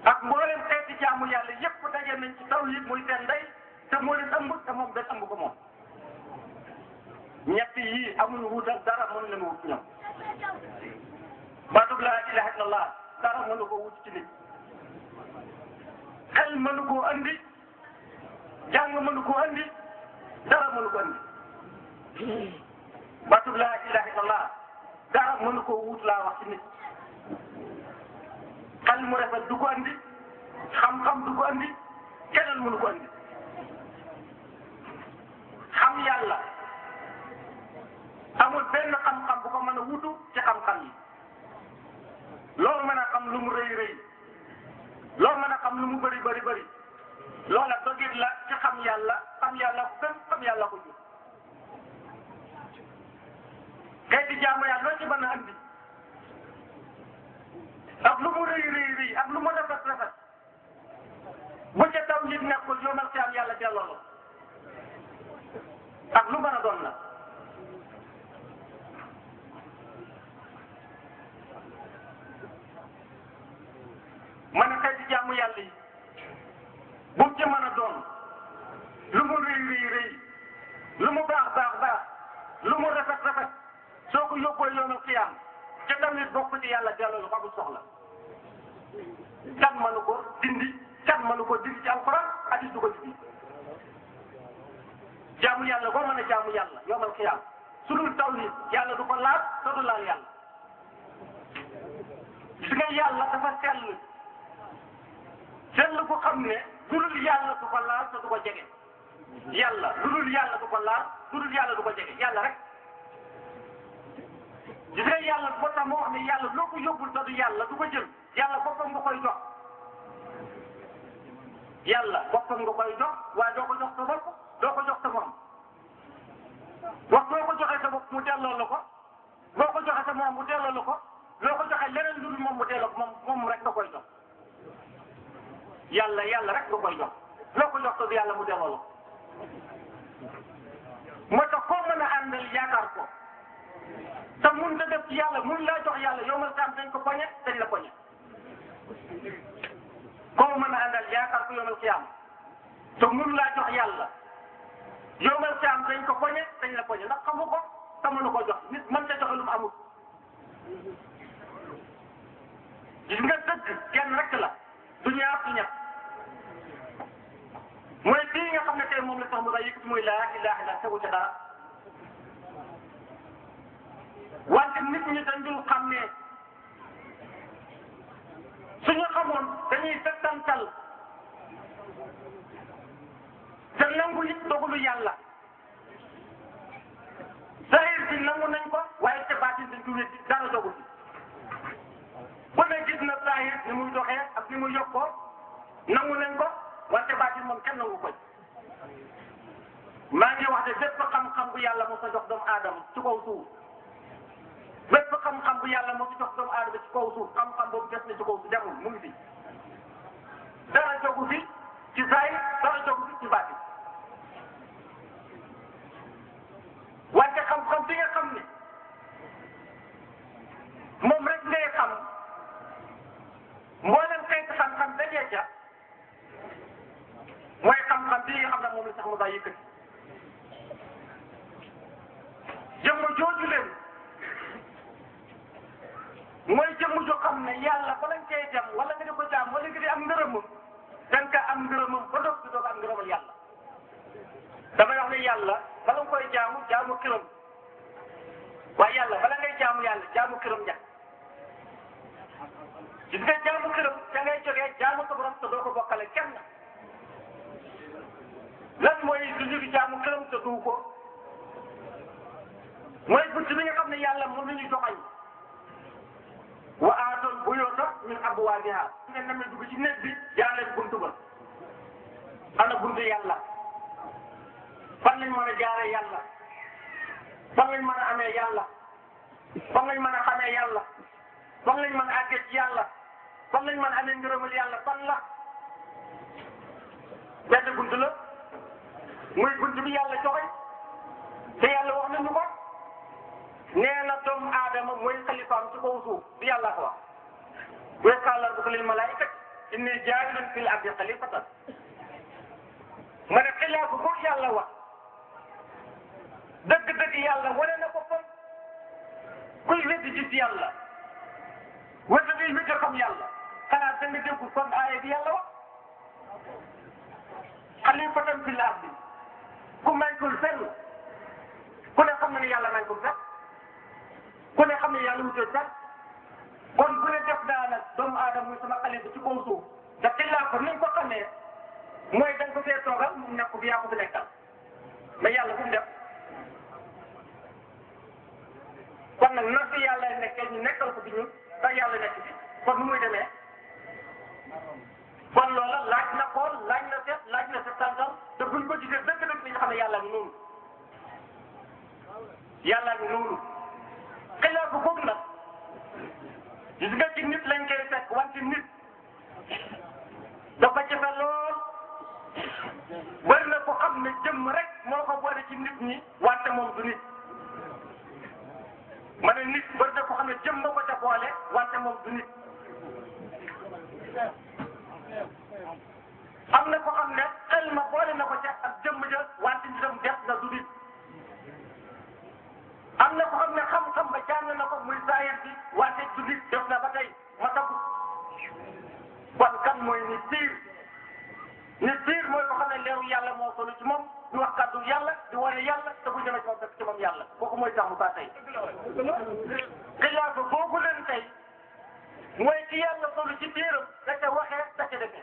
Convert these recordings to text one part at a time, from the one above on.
ak mboolem xeeti jaamu yàlla yépp daje nañ ci tawhid muy seen ndey te moo leen ëmb te moom benn ëmb ko moom ñett yii amuñu wutal dara mënu leen wut ñoom baatub laa ilaha illallah dara mënu ko wut ci nit xel mënu koo andi jàng mënu koo andi dara mënu ko andi baatub laa ilaha illallah dara mënu koo wut laa wax ci nit xel mu rafet du ko andi xam-xam du ko andi keneen mënu ko andi xam yàlla amul benn xam-xam bu ko mën a wutu ci xam-xam yi loolu mën a xam lu mu rëy rëy loolu mën a xam lu mu bëri bëri bëri loola dogit la ci xam yàlla xam yàlla ko gën xam yàlla ko jur xeeti jaamu yàlla loo ci mën a andi ak lu mu rëy rëy rëy ak lu mu rafet rafet bu ca taw nit nekkul yomal ci am yàlla delloo la ak lu mën a doon la ma ne xeeti jaamu yàlla yi bu ci mën a doon lu mu rëy rëy rëy lu mu baax baax baax lu mu rafet rafet soo ko yóbboo yoonal xiyaam ca tamit bokk ci yàlla delloo la ko amul soxla kan mënu ko dindi kan mënu ko dindi ci alxuraan hadis du ko dindi jaamu yàlla boo mën a jaamu yàlla yoonal xiyaam su dul tawhid yàlla du ko laal te du laal yàlla gis nga yàlla dafa sell sell ko xam ne lu dul yàlla du ko laal te du ko jege yàlla lu dul yàlla du ko laal lu dul yàlla du ko jege yàlla rek gis nga yàlla boo tax moo wax ne yàlla loo ko yóbbul te du yàlla du ko jël yàlla boppam nga koy jox yàlla boppam nga koy jox waaye doo ko jox sa bopp doo ko jox sa moom wax boo ko joxee sa bopp mu delloo la ko boo ko joxee sa moom mu delloo la ko loo ko joxee leneen lu dul moom mu delloo moom moom rek nga koy jox yàlla yàlla rek nga koy jox loo ko jox te du yàlla mu delloo la ko moo tax koo mën a àndal yaakaar ko te mun nga def ci yàlla mun laa jox yàlla yow ma saam dañ ko poñe dañ la poñe koo mën a àndal yaakaar ko yomal xiyaam te mun laa jox yàlla yomal xiyaam dañ ko poñe dañ la poñe ndax xamu ko te mënu ko jox nit mën ta joxe lu mu amul gis nga dëgg kenn rek la du ñaar du ñett mooy bii nga xam ne tey moom la sax mu day yëkkati muy laa ilaha illa tegu ca dara wante nit ñi dañ dul xam ne suñu xamoon dañuy settantal te nangu it dogalu yàlla zahir bi nangu nañ ko waaye te baatin dañ ko wéddi dara dogul ku ne gis na zahir ni muy doxee ak ni muy yokkoo nangu nañ ko wante baatin moom kenn nangu koy maa ngi wax ne bépp xam-xam bu yàlla mos a jox doomu aadama ci kaw suuf bépp xam-xam bu yàlla moo ci jox doomu aadama ci kaw suuf xam-xam boobu des na ci kaw suuf demul mu ngi fi dara jogu fi ci zaay dara jogu fi ci baati wante xam-xam bi nga xam ne moom rek ngay xam mboolem xeeti xam-xam dajee ca mooy xam-xam bi nga xam ne moom la sax mu daa yëkkati jëmm jooju leen mooy jëmm joo xam ne yàlla bala nga koy dem wala nga di ko jaam wala nga di am ngërëmam da nga am ngërëmam ba doog di doog am ngërëmal yàlla damay wax ne yàlla bala nga koy jaamu jaamu këram waaye yàlla bala ngay jaamu yàlla jaamu këram ñàkk gis nga jaamu këram da ngay jógee jaamu sa borom te doo ko bokkale kenn lan mooy lu ñu di jaamu këram te du ko mooy bunt bi nga xam ne yàlla mën nañu joxañ wa aatoon buyuuta min abwaabiha su ngeen demee dugg ci néeg bi jaar leen buntu ba ana buntu yàlla fan lañ mën a jaaree yàlla fan lañ mën a amee yàlla fan lañ mën a xamee yàlla fan lañ mën a àggee ci yàlla fan lañ mën a amee ngërëmal yàlla fan la benn buntu la muy buntu bi yàlla joxe te yàlla wax nañu ko nee na doomu aadama mooy xalifaam ci kaw suuf bi yàlla ko wax wa qaala rabbuka lil malaa'ikati inni jaa'ilun fil ardi xalifatan ma ne xilaafu boobu yàlla wax dëgg-dëgg yàlla wane na ko fan kuy weddi gis yàlla wala kuy weddi xam yàlla xanaa da nga dégg kon aaya bi yàlla wax xalifatan fil ardi ku maykul fenn ku ne xam na ne yàlla maykul fenn ku ne xam ne yàlla wutul fenn kon bu ne def naa nag doomu aadama muy sama xalifa ci kaw suuf te xilaafa ni nga ko xamee mooy da nga ko fee toogal mu nekk bi yaa ko fi nekkal mais yàlla fu mu def kon nag na fi yàlla nekkee ñu nekkal ko fi ñun te yàlla nekk fi kon nu muy demee kon loola laaj na xool laaj na seet laaj na settantal te buñ ko gisee dëgg dëgg li nga xam ne yàlla ngi noonu yàlla ngi noonu xilaafa boobu nag gis nga ci nit lañ koy fekk wante nit dafa jafe lool bëri na ko xam ne jëmm rek moo ko boole ci nit ñi wante moom du nit ma ne nit bëri na ko xam ne jëmm moo ko ca boole wante moom du nit am na ko xam ne xel ma boole na ko ca ak jëmm ja wante nitam def na du nit am na ko xam ne xam-xam ba jàng na ko muy saayir bi wante du nit def na ba tey ma tagu kon kan mooy nit piir nit piir mooy ko xam ne leeru yàlla moo solu ci moom di wax kàddu yàlla di wane yàlla te bu ñëwee ci moom fekk ci moom yàlla kooku mooy tax mu saa tey xilaafa boobu leen tey mooy ci yàlla solu ci biiram da ca waxee da ca defee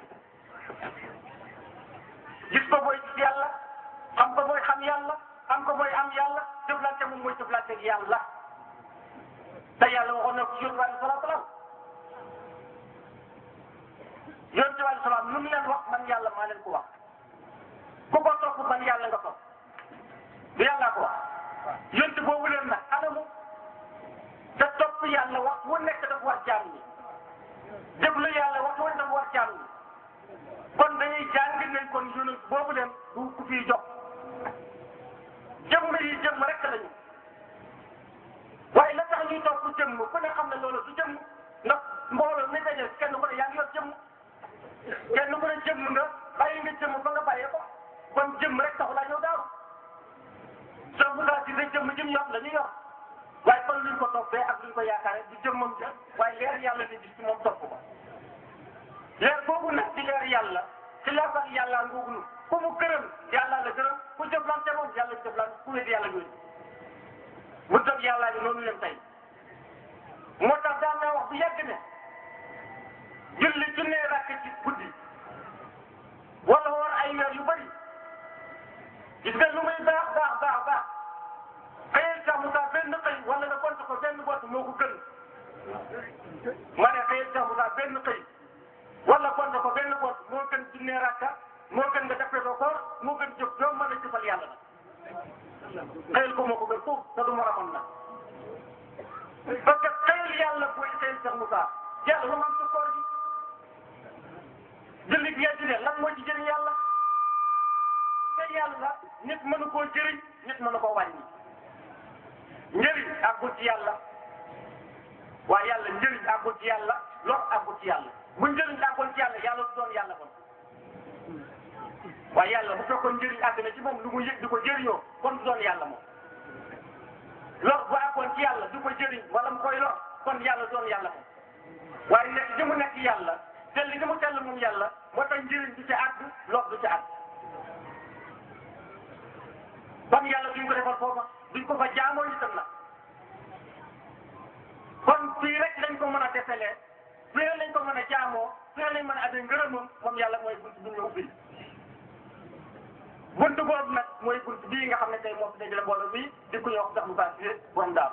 gis ko mooy ci yàlla xam ko mooy xam yàlla am ko mooy am yàlla jëflante moom mooy jëflante ak yàlla te yàlla waxoon na ko ci yonent bi alayhi salaatu salaam yonent bi alayhi salaam lu mu leen wax man yàlla maa leen ko wax ku ko topp man yàlla nga topp du yàlla ko wax yonent boobu leen nag anamu te topp yàlla wax wu nekk dafa war jaam ñi déglu yàlla wax wu nekk dafa war jaam ñi kon dañuy jàng nañ kon yonent boobu leen du ku fiy jox jëmm yi jëmm rek lañu waaye la tax ñuy topp jëmm ku ne xam ne loolu du jëmm ndax mbooloo mi daje kenn ku ne yaa ngi yor jëmm kenn ku ne jëmm nga bàyyi nga jëmm ba nga bàyyee ko kon jëmm rek taxu laa ñëw daaru soo bu ngaa gisee jëmm jëm yor la ñu yor waaye kon luñ ko toppee ak luñ ko yaakaare du jëmmam ja waaye leer yàlla ni gis ci moom topp ko leer boobu nag di leer yàlla ci leer sax yàlla ngoogu nu ku mu gërëm yàlla la gërëm ku jëflante moom yàlla jëflante ku wéddi yàlla yooyu mu dëgg yàlla gi noonu leen tey moo tax daan naa wax bu yàgg ne julli junne rakk ci guddi wala woor ay weer yu bëri gis nga lu muy baax baax baax baax xëyal sax mu saa benn xëy wala nga compte ko benn bott moo ko gën ma ne xëyal sax mu saa benn xëy wala compte ko benn bott moo gën junne rakka moo gën nga defee ko koor moo gën jëf joo mën a jëfal yàlla nag xëyal ko moo ko gën foofu te du ma ramoon nag parce que xëyal yàlla booy xëyal sax mu saa yàlla lu ma am ci koor gi julli gi yàlla ne lan moo ci jëriñ yàlla te yàlla nit mënu koo jëriñ nit mënu koo wàññi njëriñ àggul ci yàlla waaye yàlla njëriñ àggul ci yàlla lor àggul ci yàlla bu njëriñ àggul ci yàlla yàlla du doon yàlla kon waaye yàlla bu fekkoon njëriñ àgg na ci moom lu mu yëg di ko jëriñoo kon du doon yàlla moom lor bu àggoon ci yàlla du ko jëriñ wala mu koy lor kon yàlla doon yàlla moom waaye nekk li mu nekk yàlla tell li mu tell moom yàlla moo tax njëriñ du ci àgg lor du ci àgg kon yàlla duñ ko defal foofa duñ ko fa jaamoo itam la kon fii rek lañ ko mën a defelee fii rek lañ ko mën a jaamoo fii rek lañ mën a amee ngërëmam moom yàlla mooy bunt bi ñu ubbil bunt boobu nag mooy bunt bii nga xam ne tey moo fi dajale mbooloo bii di ko yokk sax mu baax si borom daal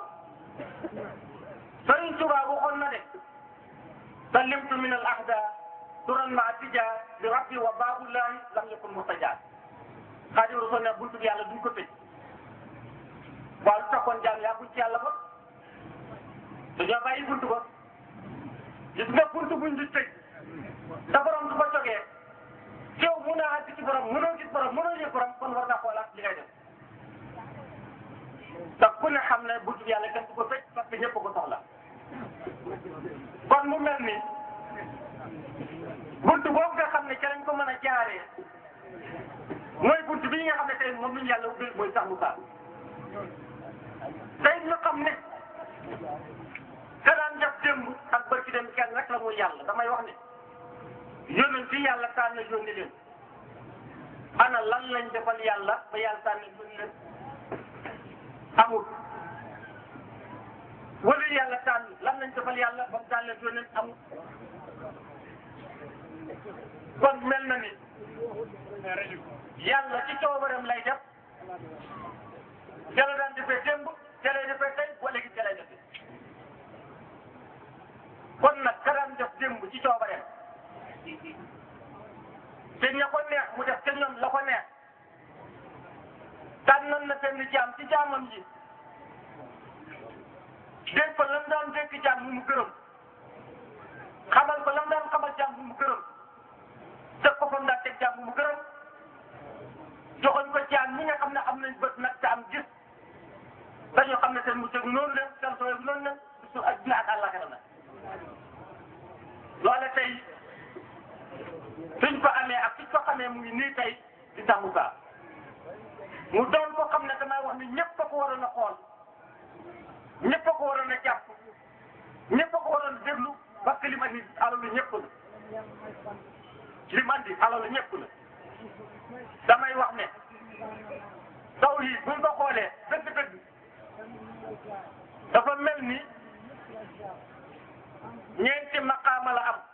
Sëriñ Tuubaa waxoon na de sallimtu min al ahda turan ma tija li rabbi wa baabullahi lam yakun mustajab Xaadimu Rasuul ne buntu bi yàlla duñ ko tëj waaw lu taxoon jaam yaa buñ ci yàlla ba dañoo bàyyi buntu ba gis nga buntu buñ di tëj da borom du ko jógee yow mun naa àgg ci borom mënoo gis borom mënoo yëg borom kon war naa xoolaat li ngay def te ku ne xam ne buntu bi yàlla kenn du ko tëj parce que ñëpp ko soxla kon mu mel ni buntu boobu nga xam ne ca lañ ko mën a jaaree mooy buntu bii nga xam ne tey moom lañu yàlla ubbil mooy sax mu saa tey ñu xam ne te daan def démb ak barki dem kenn rek la muy yàlla damay wax ne yónent ci yàlla tànn yónni leen ana lan lañ defal yàlla ba yàlla tànn yónni leen amul wala yàlla tànn lan lañ defal yàlla ba mu tànn leen yónni amul kon mel na ni yàlla ci coobaram lay def ca la daan defee démb ca lay defee tey ba léegi ca lay defee kon nag ka daan def démb ci coobareem te ña ko neex mu def te ñoom la ko neex tànnoon na benn jaam ci jaamam yi dégg ko lam daan dégg jaam mu mu gërëm xamal ko lam daan xamal jaam mu mu gërëm teg ko fa mu daan teg jaam mu mu gërëm joxoñ ko jaam ñi nga xam ne am nañ bët nag te am gis dañoo xam ne seen mu teg noonu la seen sooy noonu la su ak dina ak àllaxira la loole tey suñ ko amee ak suñ ko xamee mu ngi nii tey di tàmmu saa mu doon ko xam ne damay wax ni ñëpp a ko waroon a xool ñëpp a ko waroon a jàpp ñëpp a ko waroon a déglu parce que li ma andi alalu ñëpp la li ma andi alalu ñëpp la damay wax ne taw yi buñ ko xoolee dëgg-dëgg dafa mel ni ñeenti maqaama la am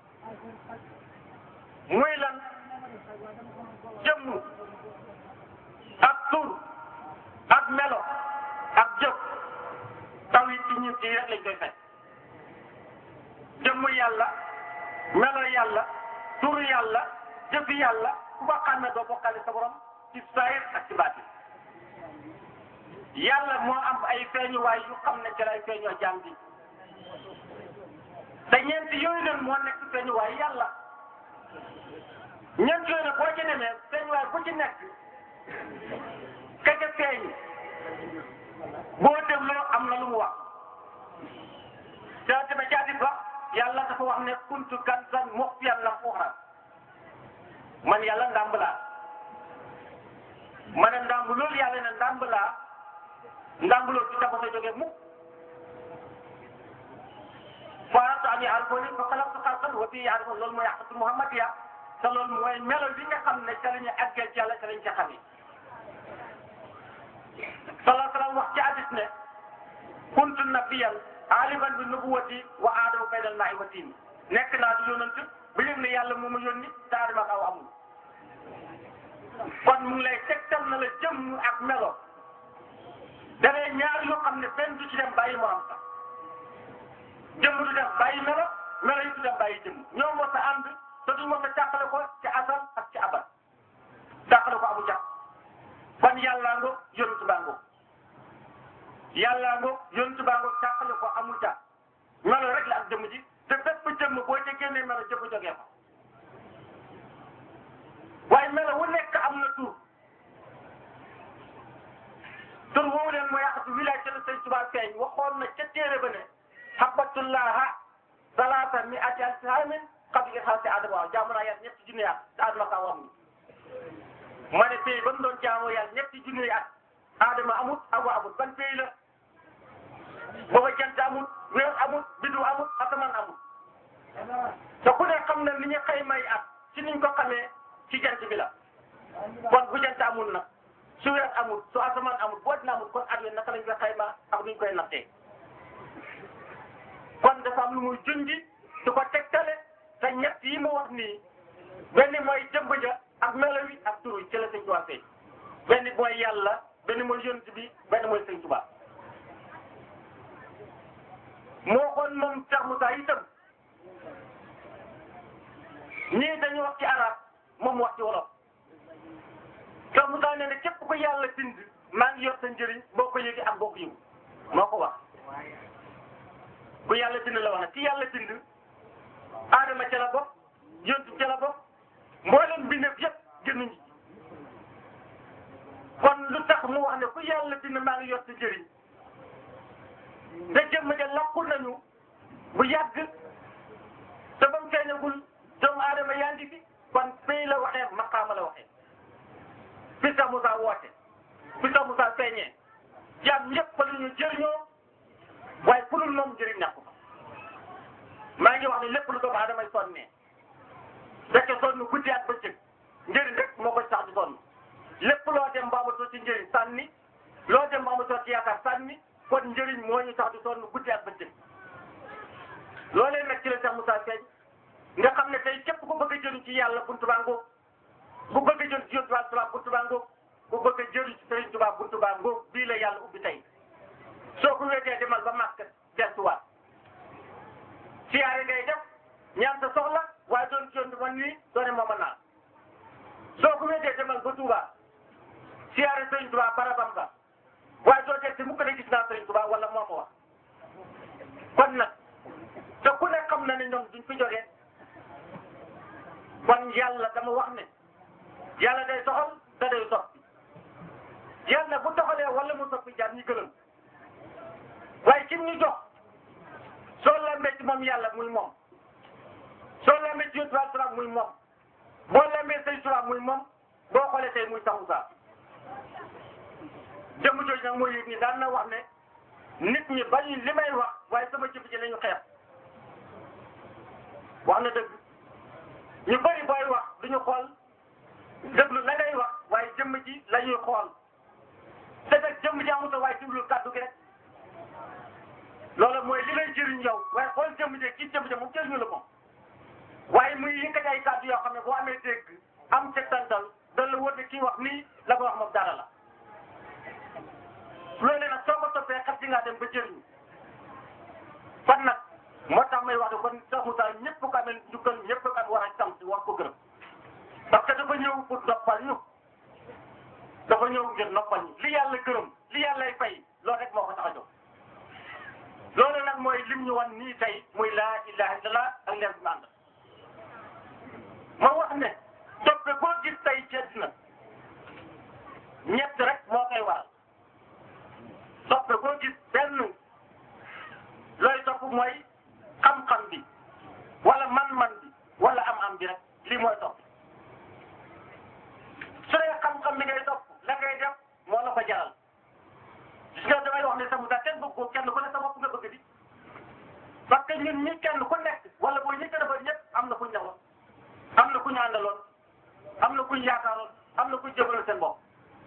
muy lan jëmm ak tur ak melo ak jëf taw yi ci ñun ci rek lañ koy fekk jëmm yàlla melo yàlla tur yàlla jëf yàlla ku ko xàmme doo bokkale sa borom ci saayir ak ci baatin yàlla moo am ay feeñuwaay yu xam ne ci lay feeñoo jaam bi te ñeenti yooyu leen moo nekk feeñuwaay yàlla ñeent yooyu nag boo ci demee feeñuwaay bu ci nekk ka ca feeñ boo dégloo am na lu mu wax te tamit jaati ba yàlla dafa wax ne kuntu kanzan muxfiyan lam uxra man yàlla ndàmb laa ma ne ndàmb loolu yàlla ne ndàmb laa ndàmb loolu ci tabax a jógee mukk faaratu an yaarifuni fa xalaqtu xalqan wa fii yaarifun loolu mooy yàqatu Muhammad ya te loolu mooy melo bi nga xam ne ca la ñu àggee ci yàlla ca lañ ca xamee salaa salaam wax ci hadis ne kuntu nabiyan aliman bi nubuwati wa aadama baynal maa'i wa tiin nekk naa di yónant ba yëg ne yàlla moo ma yónni te aadama ak aw amul kon mu ngi lay tegtal na la jëmm ak melo danay ñaar yoo xam ne benn du ci dem bàyyi morom sax jëmm du dem bàyyi melo melo yi du dem bàyyi jëmm ñoom moo sa ànd te duñ moo sa càqale ko ci asal ak ci abal càqale ko amu jàpp kon yàllaa ngo yonent baa ngo yàllaa ngo yonent baa ngo càqale ko amul jàpp melo rek la ak jëmm ji te bépp jëmm boo ca génnee melo jëmm jógee ko waaye melo wu nekk am na tur tur woowu leen mooy yàqatu wilaay ca la sëñ Tuubaa feeñ waxoon na ca téere ba ne habatullaha salaata mi ati alsaamin qabla irhaasi adama waaw jaamu naa yàlla ñetti junni at te adama kaa wam ma ne pays ba mu doon jaamoo yàlla ñetti junni at adama amut awa amut ban pays la booba jant amut weer amut biddu amut asamaan amut te ku ne xam na ni ñu xaymay at ci niñ ko xamee ci jant bi la kon bu jant amul nag su weer amul su asamaan amul boo dina amul kon at wi naka lañ koy xayma ak nuñ koy nattee kon dafa am lu muy junji su ko tegtale te ñett yi mu wax nii benn mooy jëmb ja ak melo wi ak turu ci la sëñ Tuubaa feeñ benn mooy yàlla benn mooy yonent bi benn mooy sëñ Tuubaa moo xoon moom Cheikh Moussa itam ñii dañu wax ci arab moom wax ci wolof Cheikh Moussa nee na képp ko yàlla bind maa ngi yor sa njëriñ boo ko yëgee ak boo ko yëgu moo ko wax ku yàlla bind la wax nag ki yàlla bind aadama ca la bokk yontu ca la bokk mboolem bindeef yëpp génnuñu ci kon lu tax mu wax ne ku yàlla bind maa ngi yor sa njëriñ te jëmm ja làqu nañu bu yàgg te ba mu feeñagul jëmm fu dul moom njëriñ nekk ko maa ngi wax ne lépp lu doomu aadamay sonnee fekke sonn guddi ak bëccëg njëriñ rek moo koy tax di sonn lépp loo dem ba amatoo ci njëriñ sànni loo dem ba amatoo ci yaakaar sànni kon njëriñ moo ñu tax di sonn guddi ak bëccëg loolee nag ci la Cheikh Moussa feeñ nga xam ne tey képp ku bëgg a jëriñ ci yàlla buntu baa ngoog ku bëgg a jëriñ ci yontu Tuubaa buntu baa ngoog ku bëgg a jëriñ ci Sëriñ Tuubaa buntu baa ngoog bii la yàlla ubbi tey soo ko wéetee demal ba màkk destuwaat siyaare ngay def ñaan sa soxla waaye doon ci yontu man nii doone mooma naa soo ko wéetee demal ba Tuubaa siyaare Sëriñ Tuubaa barabam ba waaye doo teg ci mukk ne gis naa Sëriñ Tuubaa wala moo ma wax kon nag te ku ne xam na ne ñoom duñ fi jógee kon yàlla dama wax ne yàlla day soxal te day soppi yàlla bu doxalee wala mu soppi jaar ñi gëlëm waaye kim ñu jox soo lambee ci moom yàlla muy moom soo lambee ci yonent bi salaam muy moom boo lambee say salaam muy moom boo xoolee tey muy saxu saa jëmm jooju nag mooy yëg ni daan na wax ne nit ñi bañu li may wax waaye sama jëf ji lañu xeex wax na dëgg ñu bëri booy wax duñu xool déglu la ngay wax waaye jëmm ji la ñuy xool te nag jëmm ji amut waaye déglu kàddu gi rek loolu mooy li lay jëriñ yow waaye xool jëmm ji kii jëmm ji moom jëriñu la moom waaye muy yëkkati ay kàddu yoo xam ne boo amee dégg am tegtantal dana la wóor ne kii wax nii la ko wax moom dara la loolu nag soo ko toppee xet ci ngaa dem ba jëriñu kon nag moo tax may wax ne kon Cheikh Moussa ñëpp ko amee njukkal ñëpp ko am war a sant war ko gërëm parce que dafa ñëw pour noppal ñu dafa ñëw ngir noppal ñu li yàlla gërëm li yàllay fay loolu rek moo ko tax a jóg loolu nag mooy lim ñu wan nii tey muy laa ilaha illallah ak leer bi ànd ma wax ne toppe boo gis tey ci àddina ñett rek moo koy waral toppe boo gis benn looy topp mooy xam-xam bi wala man-man bi wala am-am bi rek lii mooy topp su dee xam-xam bi ngay topp la ngay def moo la ko jaral gis nga damay wax ne sama daal kenn bëgg ko kenn ku ne sa bopp nga bëgg di parce que ñun ñi kenn ku nekk wala booy ñi gën a bëri ñëpp am na ku ñu ñawoon am na ku ñu àndaloon am na ku ñu yaakaaroon am na ku ñu jëmaloon seen bopp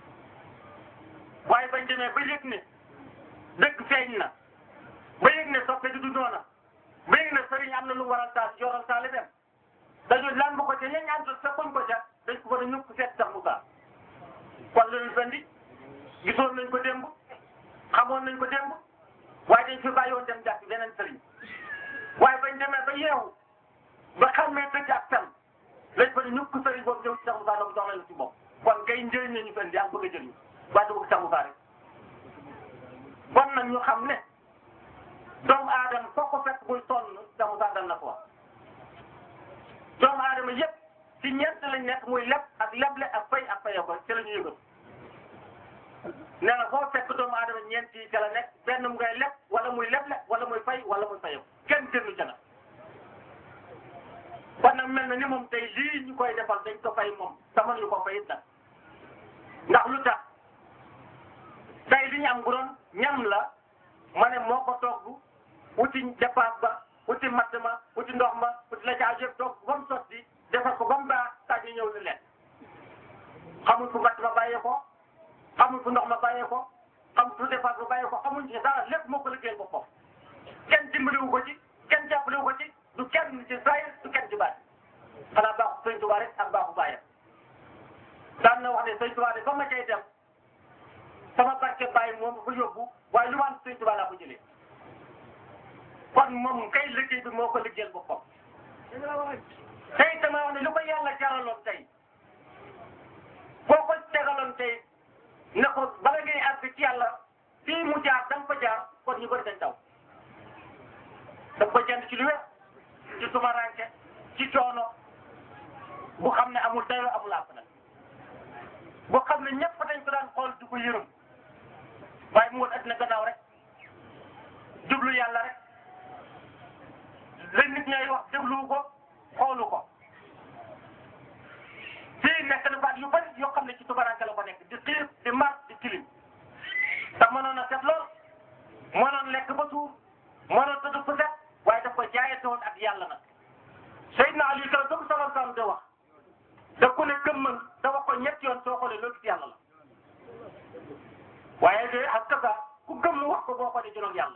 waaye bañ demee ba yëg ne dëgg feeñ na ba yëg ne soppe di du noona ba yëg ne sëriñ am na lu waral taal yoral taale dem dañu lan bu ko ca ña ñaan sa koñ ko ca dañ ko war a ñukk seet sax mu baax kon lu ñu fendi gisoon nañ ko démb xamoon nañ ko démb waaye dañ fi bàyyi woon dem jàpp beneen sëriñ waaye bañ demee ba yeewu ba xammee dëgg ak fen lañ fa ne ñukk sëriñ boobu ñëw ci sax mu baax donc jox leen ci bopp kon kay njëriñ la ñu fendi ak bëgg a jëriñ waaye du bëgg sax mu baax rek kon nag ñu xam ne doomu aadama foo ko fekk muy sonn samu saa dal na ko wax doomu aadama yëpp ci ñett lañ nekk muy leb ak leble ak fay ak fayoo ko ci la ñu yëgal nee na foo fekk doomu aadama ñeent yi ca la nekk benn mu ngay leb wala muy leble wala muy fay wala muy fayoo kenn gënu ca nag kon nag mel na ni moom tey lii ñu koy defal dañ ko fay moom sama ñu ko fay it nag ndax lu tax tey li ñu am bu doon ñam la ma ne moo ko togg wuti dépense ba wuti matt ma wuti ndox ma wuti la caa yëpp togg ba mu sotti defar ko ba mu baax tax ñu ñëw di lekk xamul fu matt ma bàyyee ko xamul fu ndox ma bàyyee ko xamul fu dépense ba bàyyee ko xamuñ ci dara lépp moo ko liggéeyal ko foofu kenn dimbaliwu ko ci kenn jàppalewu ko ci du kenn ci saa du kenn ci bàyyi xanaa baaxu sëñ Tuubaa rek ak baaxu bàyyam daan na wax ne sëñ Tuubaa de ba ma cay dem sama barke bàyyi moom fa yóbbu waaye lu ma am sëñ Tuubaa laa ko jëlee kon moom kay liggéey bi moo ko liggéeyal boppam tey dama wax ne lu ko yàlla jaraloon tey boo ko tegaloon tey ne ko bala ngay àgg ci yàlla fii mu jaar da nga ko jaar kon ñu bëri dañ taw da ko jënd ci lu wér ci tumaranke ci coono bu xam ne amul dayoo amul àpp nag bu xam ne ñëpp dañ ko daan xool di ko yërëm waaye mu woon addina gannaaw rek jublu yàlla rek la nit ñay wax déglu ko xoolu ko fii nekk na baat yu bari yoo xam ne ci tubaranke la ko nekk di xiir di mar di tilim te mënoon a set lool mënoon lekk ba suur mënoon tëdd fu set waaye daf ko jaayante woon ak yàlla nag Seydina Ali kala dëgg sallallahu alayhi wasallam de wax da ku ne gëmmal da wax ko ñetti yoon soo xoolee loolu ci yàlla la waaye de ak kasa ku gëm wax ko boo xoolee juróom yàlla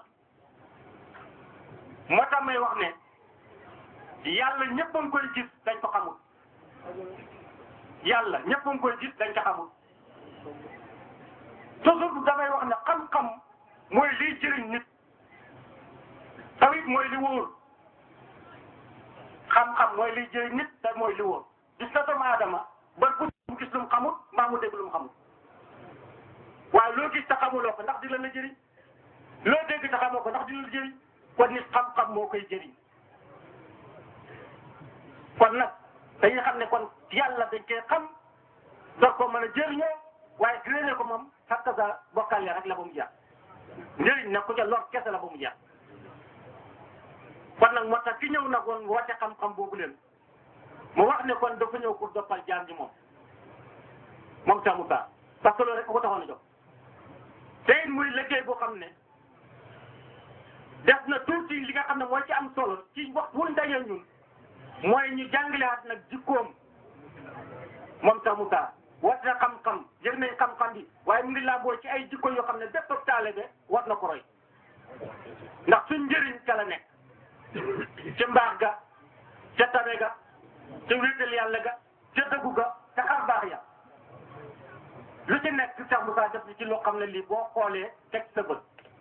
moo tax may wax ne yàlla ñëpp a ngi koy gis dañ ko xamul yàlla ñëpp a ngi koy gis dañ ko xamul toujours damay wax ne xam-xam mooy liy jëriñ nit tawit mooy li wóor xam-xam mooy liy jëriñ nit te mooy li wóor gis nga doomu aadama ba bu mu gis lu mu xamul mbaa mu dégg lu mu xamul waaye loo gis te xamuloo ko ndax di la la jëriñ loo dégg te xamoo ko ndax di la la jëriñ kon nit xam-xam moo koy jëriñ kon nag dañuy xam ne kon yàlla dañ koy xam door ko mën a jëriñoo waaye réeré ko moom xatta sa bokkal ya rek la ba mu jeex njëriñ nag ku ca lor kese la ba mu jeex kon nag moo tax ki ñëw nag woon woote xam-xam boobu leen mu wax ne kon dafa ñëw pour doppal jaam ji moom moom Cheikh Moussa parce que loolu rek ko taxoon a jóg te it muy liggéey boo xam ne def na tuuti li nga xam ne mooy ci am solo ci wax wuñ dajee ñun mooy ñu jàngalewaat nag jikkoom moom Cheikh Moussa woote na xam-xam yëg nañ xam-xam bi waaye mu ngi laaboo ci ay jikko yoo xam ne bépp taalibe war na ko roy ndax suñ njëriñ ca la nekk ca mbaax ga ca tabe ga ca wéetal yàlla ga ca dëggu ga ca xar baax ya lu ci nekk Cheikh Moussa def ci loo xam ne lii boo xoolee teg sa bët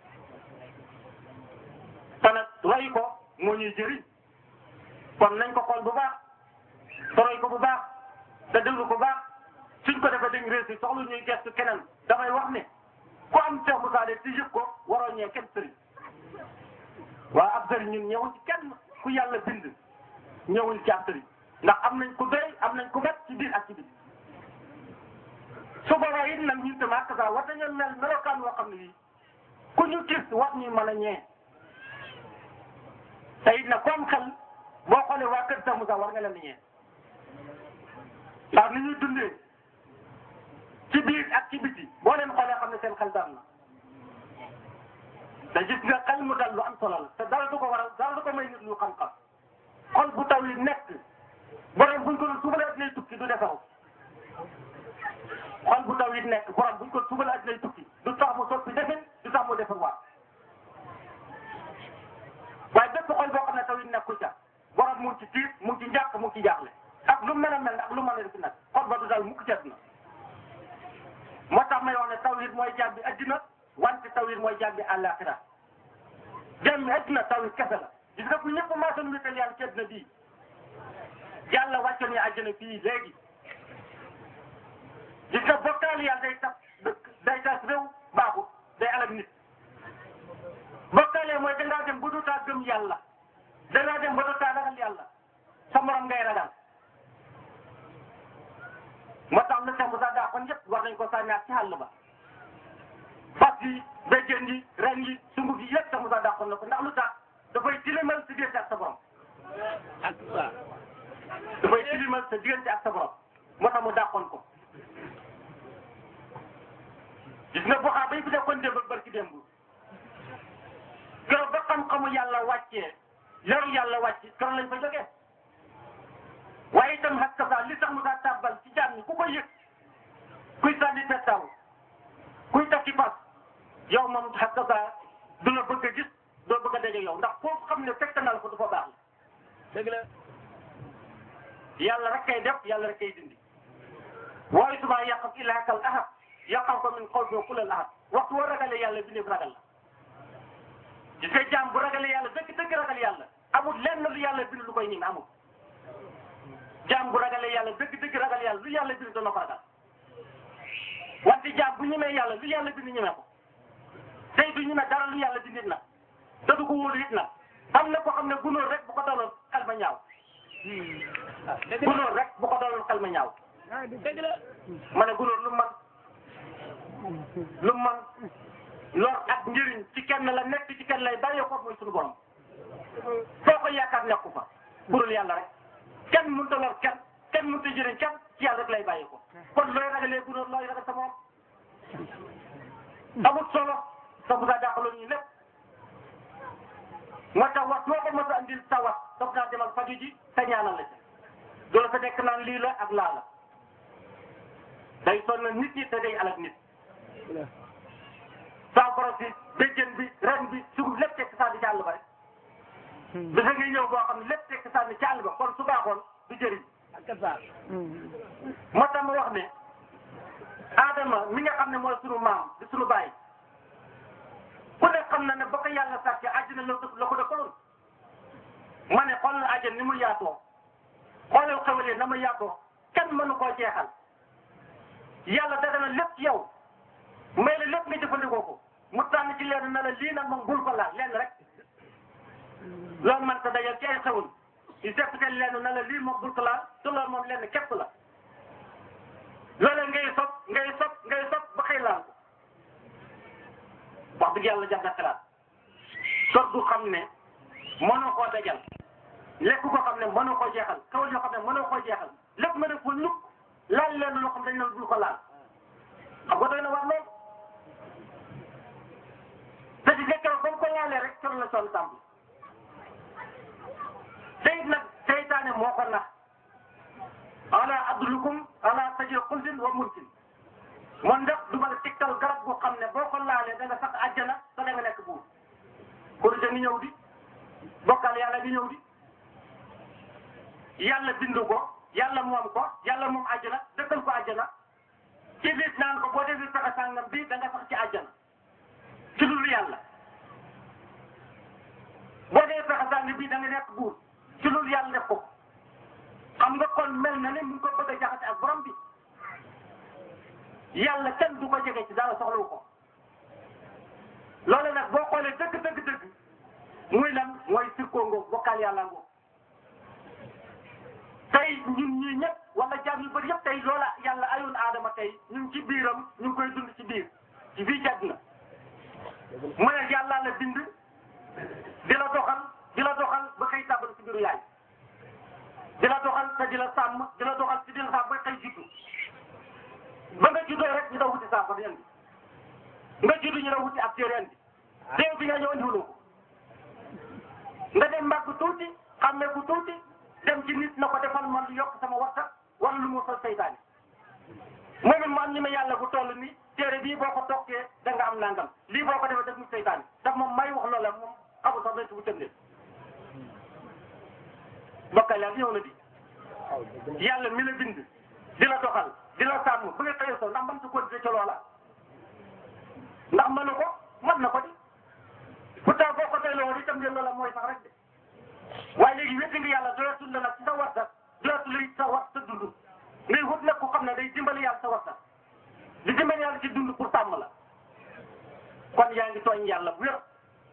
te nag roy ko moo ñuy jëriñ kon nañ ko xool bu baax te roy ko bu baax te déglu ko baax suñ ko defee dañ réussi soxlu ñuy gestu keneen damay wax ne ku am Cheikh Moussa de ci yëg ko waroo ñee kenn sëriñ waa ab sëriñ ñun ñëwuñ ci kenn ku yàlla bind ñëwuñ ci ab sëriñ ndax am nañ ku doy am nañ ku met ci biir ak ci biir su boobaa it nag ñun tamit ak saa war nañoo mel melokaan woo xam ne lii ku ñu gis wax ñu mën a ñee te it nag ku am xel boo xoolee waa kër Cheikh Moussa war nga leen di ñee ndax ni ñuy dundee ci biir ak ci biti boo leen xoolee xam ne seen xel dal na te gis nga xel mu dal lu am solo la te dara du ko waral dara du ko may nit lu xam-xam xol bu taw yi nekk borom buñ ko subalee at lay tukki du defaru xol bu taw yi nekk borom buñ ko subalee at lay tukki du tax mu soppi defin du tax mu defar waat waaye bépp xol boo xam ne taw yi nekkul ca borom mu ngi ci tiit mu ngi ci njàq mu ngi ci jaaxle ak lu mel a mel ak lu mën a def nag xol ba du dal mukk ceet na moo tax may wax ne tawhid mooy jàmbi addina wante tawhid mooy jàmbi àllaaxira jàmbi addina tawhid kese la gis nga bu ñëpp maasoon wéetal yàlla ci addina bii yàlla wàcce ñu àjjana fii léegi gis nga bokkaal yàlla day tax day tas réew baaxut day alal nit bokkaale mooy dangaa dem ba dootaa gëm yàlla dangaa dem ba dootaa ragal yàlla sa morom ngay ragal moo tax na Cheikh Moussa daa kon yëpp war nañ ko sànniwaat ci àll ba fas yi béjjén yi ren yi sunguf yi yëpp Cheikh Moussa daa kon na ko ndax lu tax dafay tilimal sa diggante ak sa borom dafay tilimal sa diggante ak sa borom moo tax mu dàqoon ko gis nga boxaa bay bi nekkoon démb ak barki démb keroog ba xam-xamu yàlla wàccee yaru yàlla wàcc keroog lañ fa jógee waaye itam xas ka li tax mu daa tàbbal ci jaam ñi ku ko yëg kuy sànni pettaw kuy takki fas yow moom xas ka du la bëgg a gis doo bëgg a daje yow ndax foofu xam ne fekk na la ko du fa baax la dëgg la yàlla rek kay def yàlla rek kay dindi waaye subaa yàqam ilaakal ahad yàqam ko min xaw ku lal ahad waxtu woo ragalee yàlla bi nekk ragal la gis nga jaam bu ragalee yàlla dëgg dëgg ragal yàlla amul lenn lu yàlla bind lu koy ñim amul jaam bu ragalee yàlla dëgg dëgg ragal yàlla lu yàlla bind dana ko ragal wante jaam bu ñemee yàlla lu yàlla bind ñemee ko tey du ñemee dara lu yàlla bindit na te du ko wóolu it na am na ko xam ne gunóor rek bu ko daloon xel ma ñaaw gunóor rek bu ko daloon xel ma ñaaw dëgg la ma ne gunóor lu man lu man lor ak njëriñ ci kenn la nekk ci kenn lay bàyyee ko mooy suñu borom foo ko yaakaar nekku fa burul yàlla rek kenn mënut a lor kenn kenn mënut a jëriñ kenn ci yàlla rek lay bàyyi ko kon looy ragalee gunóor looy ragal sa moom amul solo sa bu sa dàqaloon ñu lépp moo tax wax soo ko mos a andil sa wax daf naa demal faju ji te ñaanal la ci doo fa nekk naan lii la ak laa la day sonn nit ñi te day alak nit saa borom si béjjën bi ren bi sugub lépp tekk saa di ci àll ba rek bisa ngi ñëw boo xam ne lépp tekk saa di ci àll ba kon su baaxoon du jëriñ moo tax ma wax ne Adama mi nga xam ne mooy sunu maam di sunu baay ku ne xam na ne ba ko yàlla sàkkee àjjana la ko la ko dëkkaloon ma ne xool na àjjana ni mu yaatoo xoolal xewalee na mu yaatoo kenn mënu koo jeexal yàlla daga na lépp ci yow may la lépp nga jëfandikoo ko mu tànn ci leen na la lii nag moom bul ko laal lenn rek loolu man ta dajal ci ay xewul yu sepp te leen na la lii moom bul ko laal te loolu moom lenn képp la loolee ngay sob ngay sob ngay sob ba xëy laal ko wax dëgg yàlla jar na xalaat sot gu xam ne mënoo koo dajal lekk ko xam ne mënoo koo jeexal kawal yoo xam ne mënoo koo jeexal lépp mën a ko ñukk laal leen loo xam dañ ne bul ko laal xam nga doy na war lool te di nekk ba mu ko laalee rek coro la sonn tàmb tey nag seytaane moo ko nax ala adlukum ala sajil xulsin wa mulkin man ndax du ma la tegtal garab goo xam ne boo ko laalee da nga sax àjjana te da nga nekk buur korite ngi ñëw di bokkal yàlla ngi ñëw di yàlla bindu ko yàlla moom ko yàlla moom àjjana dëkkal ko àjjana ci biir naan ko boo defee fexe sàngam bii da nga sax ci àjjana ci dul yàlla boo defee fexe sàngam bii da nga nekk buur ci dul yàlla def ko xam nga kon mel na ne mu ngi ko bëgg a jaxase ak borom bi yàlla kenn du ko jege ci dara soxlawu ko loolu nag boo xoolee dëgg dëgg dëgg muy lan mooy sirkoo ngoo bokkaal yàlla ngoo tey ñun ñii ñëpp wala jaam yu bëri yëpp tey loola yàlla ayoon aadama tey ñu ngi ci biiram ñu ngi koy dund ci biir ci biir jag na mu ne yàlla la bind di la doxal di la doxal ba xëy tàbbal ci biiru yaay di la doxal te di la sàmm di la doxal te di la sàmm ba xëy juddu ba nga juddoo rek ñu daw wuti saafara indi nga juddu ñu daw wuti ab téere indi déew bi nga ñëw indiwuloo ko nga dem mbàgg tuuti xàmmee ku tuuti dem ci nit na ko defal man yokk sama waxta wala lu mu sol seytaane moom it mu am ñi ma yàlla bu toll ni téere bii boo ko tokkee da nga am nangam lii boo ko defee def mu seytaane daf moom may wax loola moom xamul sax dañ si bu tëndee bokkal yàlla ñëw na di yàlla mi la bind di la doxal di la sàmm bu nga xëyee so ndax mën sa continuer ca loola ndax mënu ko mën na ko di pourtant boo ko doyloo woon itam ngeen loola mooy sax rek de waaye léegi wétti nga yàlla doyatul la nag ci sa warta doyatul la sa war sa dund ngay wut nag ku xam ne day dimbali yàlla sa warta di dimbali yàlla ci dund pour sàmm la kon yaa ngi tooñ yàlla bu wér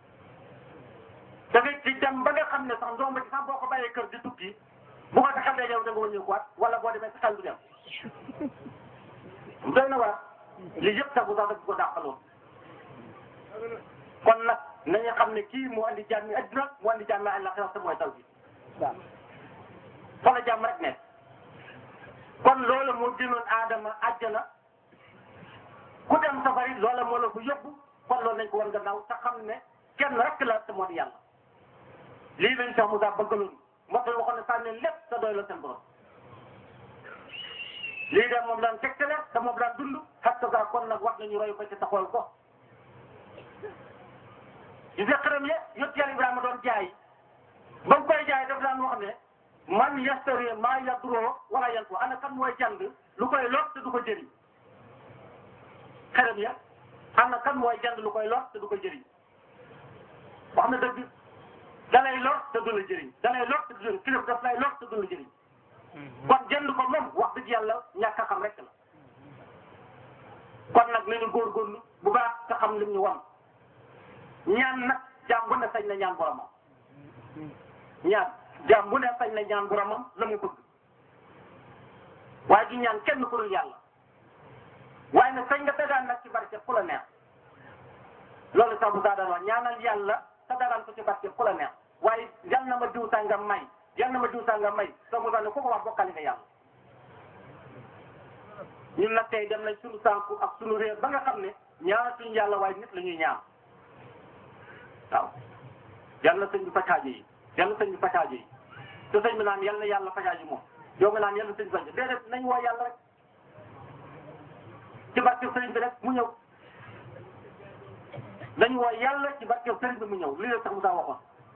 da ngay ci dem ba nga xam ne sax ndoom ba ci sax boo ko bàyyee kër di tukki bu ko sa xel day yow da nga wëññeekuwaat wala boo demee sa xel du dem doy na waar li yëpp tagu sax daf ko dàqaloon kon nag nañu xam ne kii moo andi jàmm adduna moo andi jàmm àllaxira te mooy taw bi fa la jàmm rek nekk kon loolu moo gënoon aadama àjjana ku dem safari loola moo la ko yóbbu kon loolu nañ ko war gannaaw te xam ne kenn rek la te moo di yàlla lii lañ sax Moussa bëggaloon moo tax waxoon ne sànni lépp te doy la seen borom lii de moom daan tegtale te moom daan dund xatta kon nag wax nañu roy ko ci taxawal ko gis nga xërëm ya yot yàlla Ibrahima doon jaay ba mu koy jaay daf daan wax ne man yastari maa yaduroo wala yanfu ana kan mooy jàng lu koy lor te du ko jëriñ xërëm ya ana kan mooy jàng lu koy lor te du ko jëriñ wax na dëgg da lay lor te du la jëriñ da lay lor te du la kilif daf lay lor te du la jëriñ kon jënd ko moom wax dëgg yàlla ñàkk a xam rek la kon nag nañu góorgóorlu bu baax te xam lim ñu wan ñaan nag jaam bu ne sañ na ñaan boromam ñaan jaam bu ne sañ na ñaan boromam la mu bëgg waaye di ñaan kenn ku dul yàlla waaye nag sañ nga dagaan nag ci barke ku la neex loolu sax bu daa daan wax ñaanal yàlla te dagaan ko ci barke ku la neex waaye yal na ma diw sàngam may yal na ma diw sàngam may soo mu ne ku ko wax bokkali nga yàlla ñun nag tey dem nañ suñu sànku ak suñu réer ba nga xam ne ñaanatuñu yàlla waaye nit la ñuy ñaan waaw yàlla na sëñ bi faj aajo yi yàlla na sëñ bi faj aajo yi te sëñ bi naan yàlla na yàlla faj aajo moom yow nga naan yàlla na sëñ bi faj déedéet nañ woo yàlla rek ci barke sëriñ bi rek mu ñëw nañ woo yàlla ci barke sëriñ bi mu ñëw lii la sax mu daa waxoon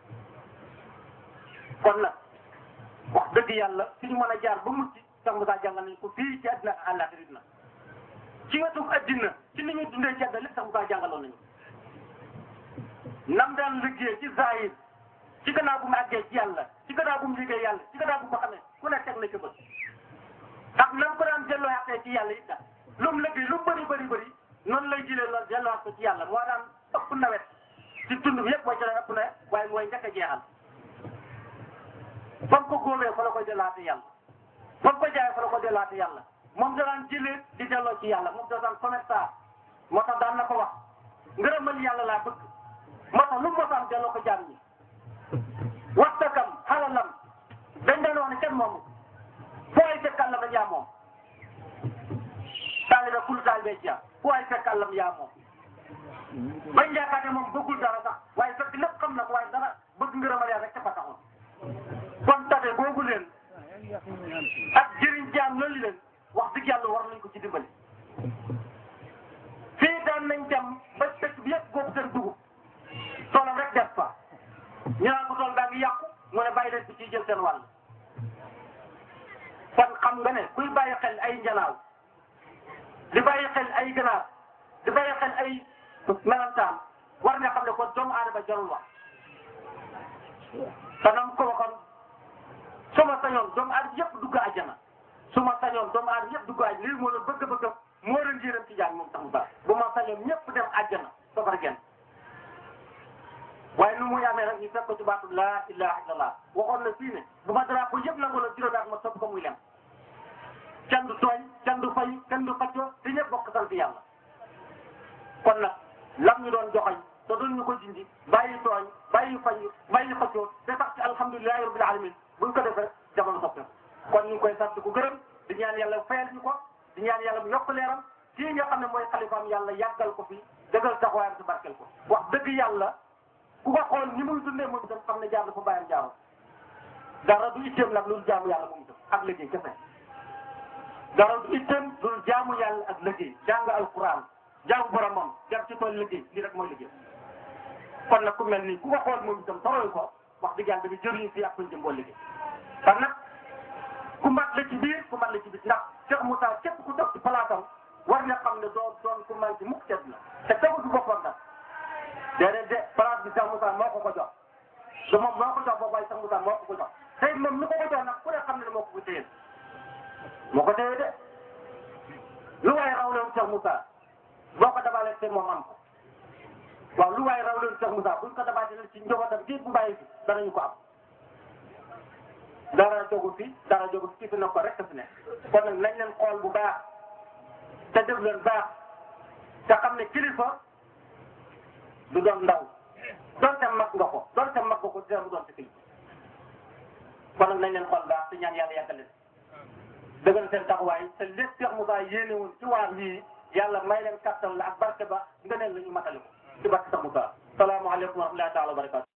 kon nag wax dëgg yàlla fi ñu mën a jaar ba mucc sax mu daa jàngal nañ ko fii ci àddina ak àllaaxira na ci wetu àddina ci ni ñuy dundee ci àddina lépp sax mu daa jàngaloon nañu nam daan liggéey ci zahir ci gannaaw bu mu àggee ci yàlla ci gannaaw bu mu liggéey yàlla ci gannaaw bu mu ko xamee ku ne teg na ci bët ak nam ko daan delloo xaqee ci yàlla it lu mu liggéey lu mu bëri bëri bëri noonu lay jëlee loolu delloowaat ko ci yàlla moo daan ëpp nawet ci tund bi yëpp mooy ci daan ëpp nawet waaye mooy njëkk a jeexal fa mu ko góobee fa la koy dellaate yàlla fa mu ko jaayee fa la ko dellaate yàlla moom da daan jëlee di delloo ci yàlla moom da daan commerçant moo tax daan na ko wax ngërëmal yàlla laa bëgg moo tax lu mu mosaan delloo ko jaam ñi waxtakam xalalam dañ doon wax ne kenn moomu foo ay fekk àllam yaa moom taalibe kul taalibe ci foo ay fekk àllam yaa moom bañ yaakaar ne moom bëggul dara sax waaye fekk lépp xam na ko waaye dara bëgg ngërëmal yàlla rek dafa taxoon kon tabe boobu leen ak jëriñ jaam loolu leen wax dëgg yàlla war nañ ko ci dimbali fii daan nañ dem ba dëkk bi yëpp góob seen dugub toolam rek def fa ñu naan ko tool baa ngi yàqu mu ne bàyyi leen ci ciy jël seen wàll kon xam nga ne kuy bàyyi xel ay njanaaw di bàyyi xel ay ganaar di bàyyi xel ay melantaan war nga xam ne kon doomu aadama jarul wax te nam ko waxoon su ma sañoon doomu aadama yëpp dugg àjjana su ma sañoon doomu aadama yëpp dugg àjjana lii moo doon bëgg-bëgg moo doon njëriñ ci jàng moom tax mu baax bu ma sañoon ñëpp dem àjjana safar genn waaye nu muy amee rek ñu fekk ko ci baatu laa ilaha illallah waxoon na fii ne bu ma dara ko yëpp nangu la juróomi at ma topp ko muy lem kenn du tooñ kenn du fay kenn du faccoo te ñëpp bokk sant yàlla kon nag lam ñu doon joxoñ te doon ñu ko jindi bàyyi tooñ bàyyi fay bàyyi faccoo te sax ci alhamdulilahi rabbil alamin buñ ko defee jamono soppi kon ñu ngi koy sant ko gërëm di ñaan yàlla fayal ñu ko di ñaan yàlla mu yokk leeram kii nga xam ne mooy xalifaam yàlla yàggal ko fi dëggal taxawaayam si barkel ko wax dëgg yàlla ku ko xool ni muy dundee moom itam xam ne jaar dafa bàyyam jaaroon dara du itteem nag loolu jaamu yàlla moom itam ak liggéey kese dara du itteem loolu jaamu yàlla ak liggéey jàng alquran jàng boromam jar ci tool liggéey lii rek mooy liggéey kon nag ku mel nii ku ko xool moom itam toroy ko wax dëgg yàlla dañuy jëriñu fii ak fuñ jëm boo liggéey kon nag ku mat la ci biir ku mat la ci biir ndax Cheikh Moussa képp ku toog ci palaatam war nga xam ne doon doon ku manqué mukk cet la te tegu du boppam nag déedéet de place bi Cheikh Moussa moo ko ko jox te moom moo ko jox boobu waaye Cheikh Moussa moo ko ko jox tey moom mi ko ko jox nag ku ne xam ne moo ko ko téye moo ko téye de lu waaye raw leen Cheikh Moussa boo ko dabalee te moom am ko waaw lu waaye raw leen Cheikh Moussa buñ ko dabaatee ci njabootam kii bu bàyyi fi danañu ko am dara jógu fi dara jógu fi fi na ko rek fi ne kon nag nañ leen xool bu baax te def leen baax te xam ne kilifa du doon ndaw doonte mag nga ko doonte mag nga ko dina mu doon si kilifa kon nag nañ leen xool baax te ñaan yàlla yàggal leen dëggal seen taxawaay te lépp Cheikh Moussa yéene woon ci waar lii yàlla may leen kattan la ak barke ba nga neen la ñu matali ko ci barke Cheikh Moussa salaamaaleykum wa rahmatullahi taala wa barakatu